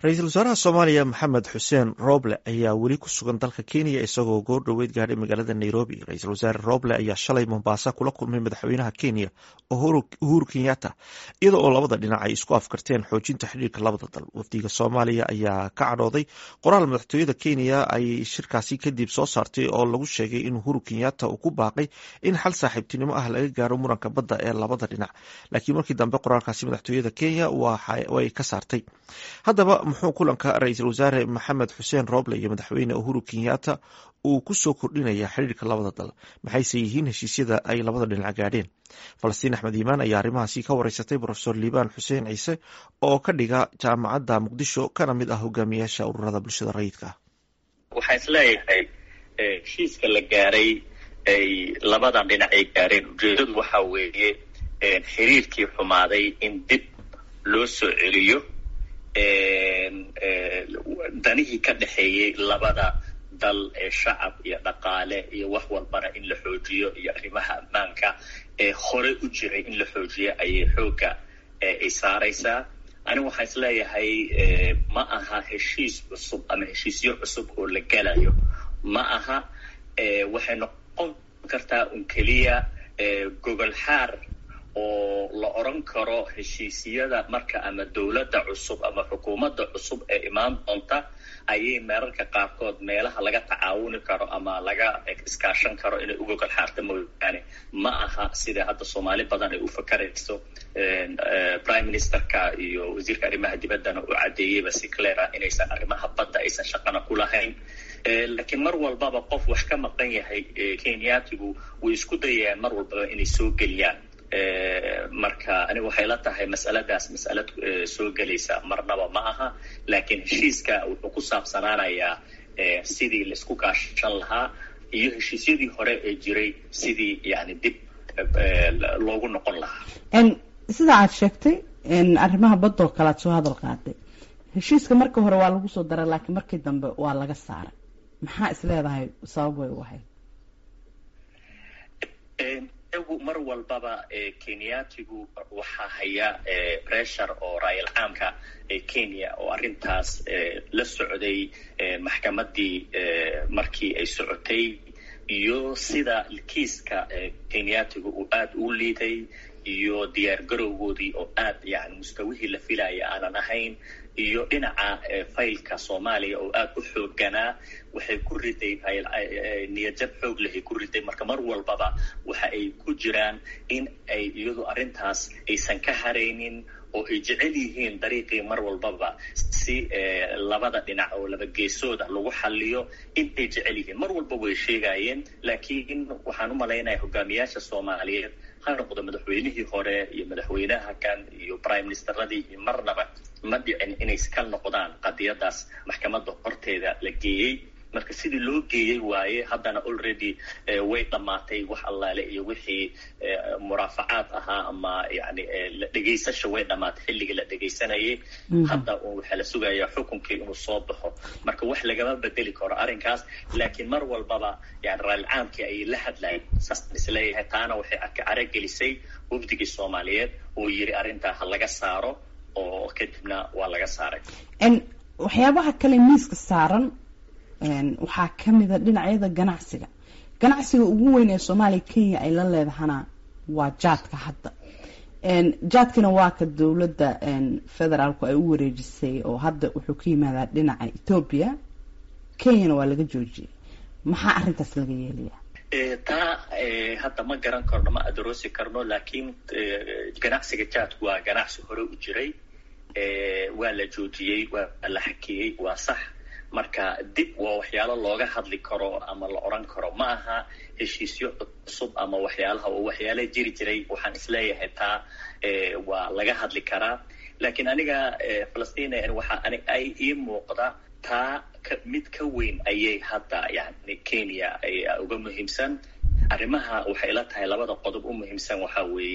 ra-iisul wasaaraha soomaaliya maxamed xuseen roble ayaa weli ku sugan dalka kenya isagoo goor dhoweyd gaadhay magaalada nairobi ra-iisul wasaare roble ayaa shalay mombasa kula kulmay madaxweynaha kenya uhuru kenyatta iyada oo labada dhinac ay isku afkarteen xoojinta xidhiirka labada dal wafdiga soomaaliya ayaa ka cadhooday qoraal madaxtooyada kenya ay shirkaasi kadib soo saartay oo lagu sheegay in uhuru kenyatta uu ku baaqay in xal saaxiibtinimo ah laga gaaro muranka badda ee labada dhinac laakiin markii dambe qoraalkaasi madaxtooyada kenya way ka saartay haddaba muxuu kulanka ra-iisul wasaare maxamed xuseen roble iyo madaxweyne uhuru kenyatta uu ku soo kordhinaya xidhiirka labada dal maxayse yihiin heshiisyada ay labada dhinac gaadheen falastiin axmed iimaan ayaa arrimahaasi ka wareysatay profesor liibaan xuseen ciise oo ka dhiga jaamacadda muqdisho kana mid ah hogaamiyaasha ururada bulshada rayidka ah waxaan isleeyahay heshiiska la gaaray ay labadan dhinac ay gaareen ujeedadu waxa weeye xiriirkii xumaaday in dib loo soo celiyo danihii ka dhexeeyey labada dal ee shacab iyo dhaqaale iyo wax walbana in la xoojiyo iyo arrimaha ammaanka ee hore u jiray in la xoojiyo ayay xoogga ay saaraysaa anigu waxaan isleeyahay ma aha heshiis cusub ama heshiisyo cusub oo la gelayo ma aha waxay noqon kartaa un keliya gogol xaar oo la odran karo heshiisyada marka ama dowladda cusub ama xukuumadda cusub ee imaan doonta ayay meerarka qaarkood meelaha laga tacaawuni karo ama laga iskaashan karo inay u gogol xaarta mooyaane ma aha sida hadda soomaali badan ay u fakarayso prime ministerka iyo wasiirka arrimaha dibaddana uu caddeeyeyba si cleara inaysan arrimaha badda aysan shaqana ku lahayn laakiin mar walbaba qof wax ka maqan yahay kenyatigu way isku dayayaan mar walbaba inay soo geliyaan marka aniga waxay la tahay mas'aladaas mas'alad soo gelaysa marnaba ma aha laakiin heshiiska wuxuu ku saabsanaanayaa sidii laisku kaashan lahaa iyo heshiisyadii hore ee jiray sidii yani dib loogu noqon lahaa sida aad sheegtay arrimaha badoo kale aad soo hadal qaaday heshiiska marka hore waa lagu soo daray laakiin markii dambe waa laga saaray maxaa is leedahay sabab way u ahayd iyagu mar walbaba kenyatigu waxaa haya pressure oo raayal caamka ee kenya oo arrintaas la socday maxkamaddii markii ay socotay iyo sida kiiska kenyatigu uu aada u liiday iyo diyaar garowgoodii oo aad yani mustawihii la filaya aanan ahayn iyo dhinaca faylka soomaaliya oo aada u xooganaa waxay ku riday niyadjab xoog lehay ku riday marka mar walbaba waxa ay ku jiraan in ay iyadu arrintaas aysan ka haraynin oo ay jecel yihiin dariiqii mar walbaba si labada dhinac oo laba geesooda lagu xaliyo intay jecel yihiin mar walba way sheegayeen laakiin waxaan u malaynaya hogaamiyaasha soomaaliyeed ha noqdo madaxweynihii hore iyo madaxweynaha kan iyo prime ministeradii iyo marnaba ma dhicin inay ka noqdaan qadiyadaas maxkamadda horteeda la geeyey marka sidii loo geeyey waaye haddana already way dhammaatay wax allaale iyo wixii muraafacaad ahaa ama yani dhegaysasha way dhammaatay xilligii la dhegaysanayay hadda waxaa la sugayaa xukunkii inuu soo baxo marka wax lagama bedeli karo arrinkaas laakiin mar walbaba yani raalcaamkii ayay la hadlayen saasaan isleeyahay taana waxay caragelisay wafdigii soomaaliyeed oo yiri arrintaa ha laga saaro oo kadibna waa laga saaray waxyaabaha kale miiska saaran waxaa ka mida dhinacyada ganacsiga ganacsiga ugu weyn ee soomaaliya kenya ay la leedahana waa jaadka hadda jaadkina waa ka dowladda federaalku ay u wareejisay oo hadda wuxuu ka yimaadaa dhinaca ethoobia kenyana waa laga joojiyay maxaa arrintaas laga yeelaya taa hadda ma garan karno ma adaroosi karno laakiin ganacsiga jaadku waa ganacsi hore u jiray waa la joojiyey waa la xakeeyey waa sax marka dib waa waxyaalo looga hadli karo ama la odran karo ma aha heshiisyo cusub ama waxyaalaha oo waxyaala jiri jiray waxaan isleeyahay taa waa laga hadli karaa laakiin aniga falastiin waxa ay ii muuqda taa mid ka weyn ayay hadda yani kenya uga muhiimsan arrimaha waxay ila tahay labada qodob u muhiimsan waxaa weeye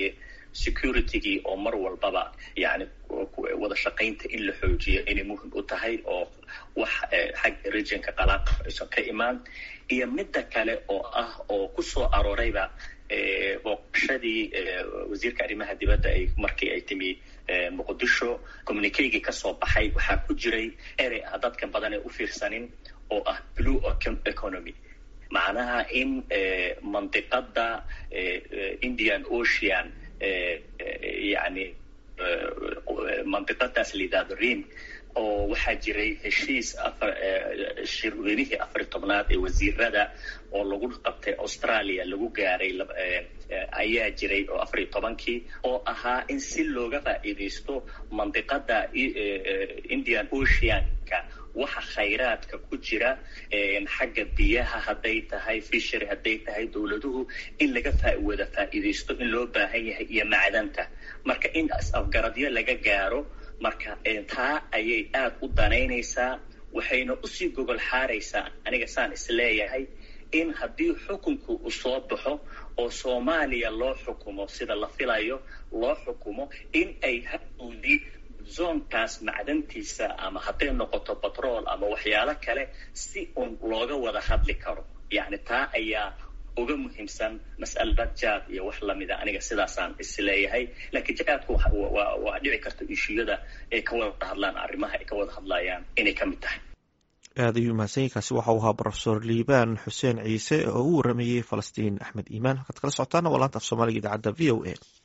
securitygii oo mar walbaba yani wada shaqaynta in la xoojiyo inay muhim u tahay oo wax xagga regionka qalaaq aysan ka imaan iyo midda kale oo ah oo kusoo aroorayba booqashadii wasiirka arrimaha dibadda ay markii ay timi muqdisho communikegii kasoo baxay waxaa ku jiray erey ah dadka badan ee u fiirsanin oo ah blue economy macnaha in mandiqada indian ocean yani mandiqadaas la yidhahdo rim oo waxaa jiray heshiis afar shirweynihii afar tobnaad ee wasiirada oo lagu qabtay australia lagu gaaray ayaa jiray oo afar iyo tobankii oo ahaa in si looga faa'iidaysto mandiqada indian oceanka waxa khayraadka ku jira xagga biyaha hadday tahay fishery hadday tahay dowladuhu in laga wada faa'iidaysto in loo baahan yahay iyo macdanta marka in afgaradyo laga gaaro marka taa ayay aad u danaynaysaa waxayna usii gogol xaaraysaa aniga saan isleeyahay in haddii xukunku uu soo baxo oo soomaaliya loo xukumo sida la filayo loo xukumo in ay hadowdii zoonkaas macdantiisa ama hadday noqoto batrool ama waxyaalo kale si un looga wada hadli karo yacni taa ayaa uga muhiimsan mas'alada jaad iyo wax lamida aniga sidaasaan isleeyahay laakiin jaadku waa dhici karta ishuyada ay ka wada hadlaan arrimaha ay ka wada hadlayaan inay ka mid tahay aad ayuu mahadsanyahy kaasi waxa uu ahaa brofesor liibaan xuseen ciise oo u waramayey falastiin axmed iimaan halkaad kala socotaana waa laanta af soomaaliga idaacadda v o a